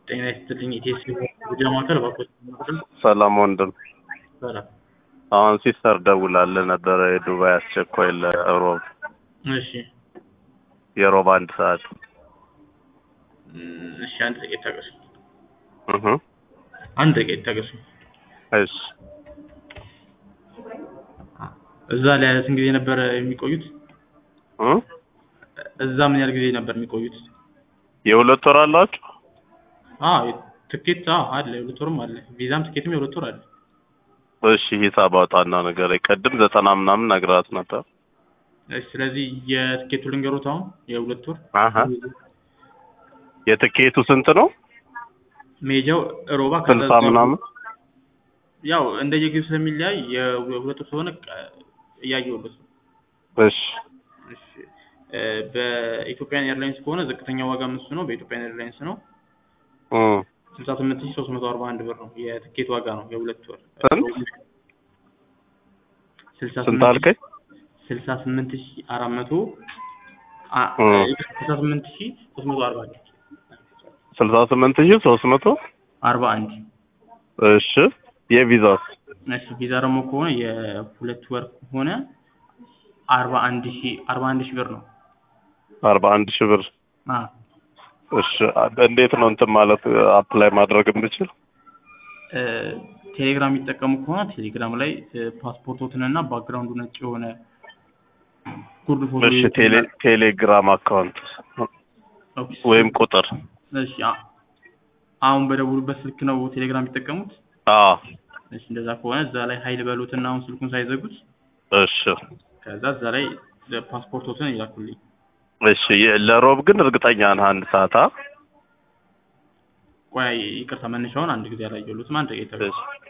ጤና ይስጥልኝ ኢቴስ ጉዳይ ማዕከል እባክዎት ማዕከል ሰላም ወንድም፣ ሰላም። አሁን ሲስተር ደውላልህ ነበረ የዱባይ አስቸኳይ ለሮብ እሺ የሮብ አንድ ሰዓት እም፣ እሺ አንድ ደቂቃ ይታገሱ። እህ አንድ ደቂቃ ይታገሱ። እሺ እዛ ላይ ስንት ጊዜ ነበር የሚቆዩት? እ እዛ ምን ያህል ጊዜ ነበር የሚቆዩት? የሁለት ወር አላችሁ? አዎ ትኬት አዎ አለ፣ የሁለት ወርም አለ። ቪዛም ትኬትም የሁለት ወር አለ። እሺ ሂሳብ አውጣና ነገር ቅድም ዘጠና ምናምን ነግራት ነበር። እሺ ስለዚህ የትኬቱ ልንገሩት አሁን የሁለት ወር አሀ የትኬቱ ስንት ነው? ሜጃው ሮባ ስልሳ ምናምን ያው እንደየጊዜው ስለሚለያይ የሁለት ወር ስለሆነ ቀ- እያየሁለት ነው። እሺ እሺ እ፣ በኢትዮጵያን ኤርላይንስ ከሆነ ዝቅተኛ ዋጋ እሱ ነው። በኢትዮጵያን ኤርላይንስ ነው እ ስልሳ ስምንት ሺህ ሶስት መቶ አርባ አንድ ብር ነው የትኬት ዋጋ ነው የሁለት ወር ስንት? ስልሳ ስንት ስምንት አልከኝ? ስልሳ ስምንት ሺህ አራት መቶ አ- እ ስልሳ ስምንት ሺህ ሶስት መቶ አርባ አንድ ስልሳ ስምንት ሺህ ሶስት መቶ አርባ አንድ እሺ የቪዛስ እሺ ቪዛ ደግሞ ከሆነ የሁለት ወር ከሆነ አርባ አንድ ሺህ አርባ አንድ ሺህ ብር ነው። አርባ አንድ ሺህ ብር አ እሺ እንዴት ነው እንትን ማለት አፕላይ ማድረግ የምችል? እ፣ ቴሌግራም የሚጠቀሙ ከሆነ ቴሌግራም ላይ እ፣ ፓስፖርቶትንና ባክግራውንዱ ነጭ የሆነ ጉርድ ፎቶ እሺ ቴሌ ቴሌግራም አካውንት ኦኬ፣ ወይም ቁጥር እሺ አ- አሁን በደውሉበት ስልክ ነው ቴሌግራም የሚጠቀሙት? አዎ እሺ እንደዛ ከሆነ እዛ ላይ ሀይል በሉትና አሁን ስልኩን ሳይዘጉት እሺ ከዛ እዛ ላይ ፓስፖርቶትን ይላኩልኝ። እሺ የ- ለሮብ ግን እርግጠኛ ነህ አንድ ሰዓት አ ቆይ ይቅርታ መነሻውን አንድ ጊዜ አላየሁትም። አንድ ደቂቃ ይታገሱ። እሺ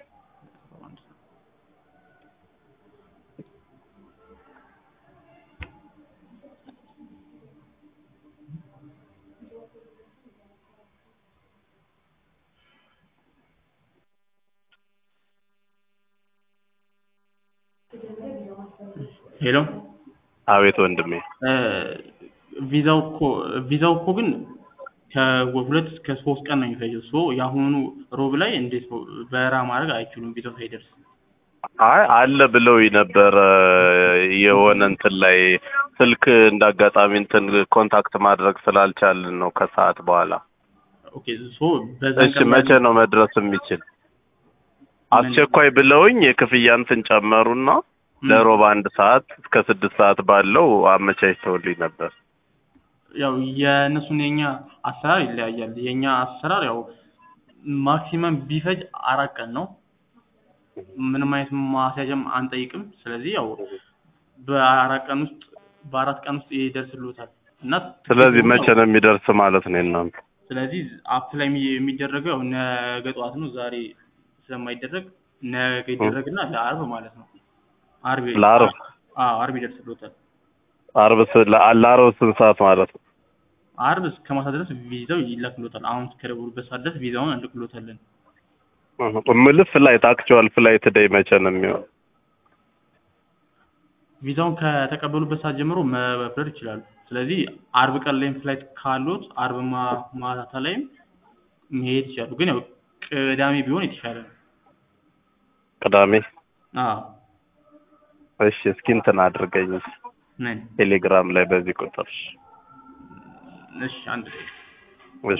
ሄሎ አቤት ወንድሜ እ፣ ቪዛው እኮ ቪዛው እኮ ግን ከሁለት እስከ ሶስት ቀን ነው የሚፈጀው። ሶ የአሁኑ ሮብ ላይ እንዴት ነው በረራ ማድረግ አይችሉም ቪዛው ሳይደርስ። አይ አለ ብለው ነበረ የሆነ እንትን ላይ ስልክ እንዳጋጣሚ እንትን ኮንታክት ማድረግ ስላልቻልን ነው ከሰዓት በኋላ ኦኬ ሶ በዛን እሺ ቀን መቼ ነው መድረስ የሚችል አስቸኳይ ብለውኝ የክፍያ እንትን ጨመሩና ም፣ ለሮብ አንድ ሰዓት እስከ ስድስት ሰዓት ባለው አመቻችተውልኝ ነበር ያው የእነሱን የኛ አሰራር ይለያያል። የኛ አሰራር ያው ማክሲመም ቢፈጅ አራት ቀን ነው። ምንም አይነት ማስያዣም አንጠይቅም። ስለዚህ ያው በአራት ቀን ውስጥ በአራት ቀን ውስጥ ይደርስልዎታል እና ስለዚህ መቼ ነው የሚደርስ ማለት ነው የእናንተ ስለዚህ አፕ ላይ የሚ- የሚደረገው ያው ነገ ጠዋት ነው። ዛሬ ስለማይደረግ ነገ ይደረግና ለአርብ ማለት ነው። አርብ ለአርብ? አዎ አርብ ይደርስልዎታል። አርብ ስ- ለ- ለአርብ ስንት ሰዓት ማለት ነው አርብ እስከ ማታ ድረስ ቪዛው ይላክልዎታል። አሁን እስከደወሉበት ሰዓት ድረስ ቪዛውን እንልክልዎታለን። እህ፣ እምልህ ፍላይት አክቹዋል ፍላይት ደይ መቼ ነው የሚሆን ቪዛውን ከተቀበሉበት ሰዓት ጀምሮ መብረር ይችላሉ። ስለዚህ አርብ ቀን ላይም ፍላይት ካሉት አርብ ማ- ማታ ላይም መሄድ ይችላሉ። ግን ያው ቅዳሜ ቢሆን የተሻለ ነው። ቅዳሜ አዎ እሺ እስኪ እንትን አድርገኝ ነን ቴሌግራም ላይ በዚህ ቁጥር እሺ አንድ ደቂቃ እሺ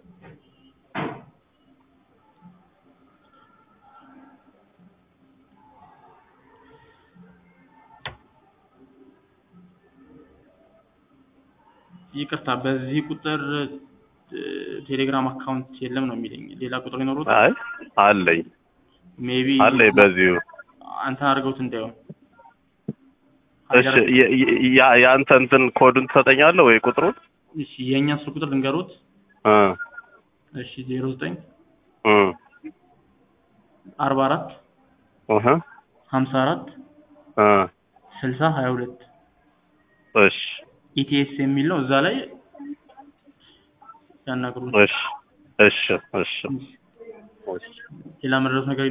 ይቅርታ በዚህ ቁጥር እ፣ ቴሌግራም አካውንት የለም ነው የሚለኝ። ሌላ ቁጥር ይኖሩት አይ አለኝ ሜቢ አለኝ በዚሁ አንተን አድርገውት እንዳይሆን እሺ የ- የ- ያ- የአንተ እንትን ኮዱን ትሰጠኛለህ ወይ ቁጥሩን እሺ የእኛ ስልክ ቁጥር ልንገሩት። እ እሺ ዜሮ ዘጠኝ እ አርባ አራት እህ ሀምሳ አራት እ ስልሳ ሀያ ሁለት እሺ ኢቲኤስ የሚል ነው። እዛ ላይ ያናግሩን። እሺ እሺ እሺ እሺ ሌላ መድረስ ነገር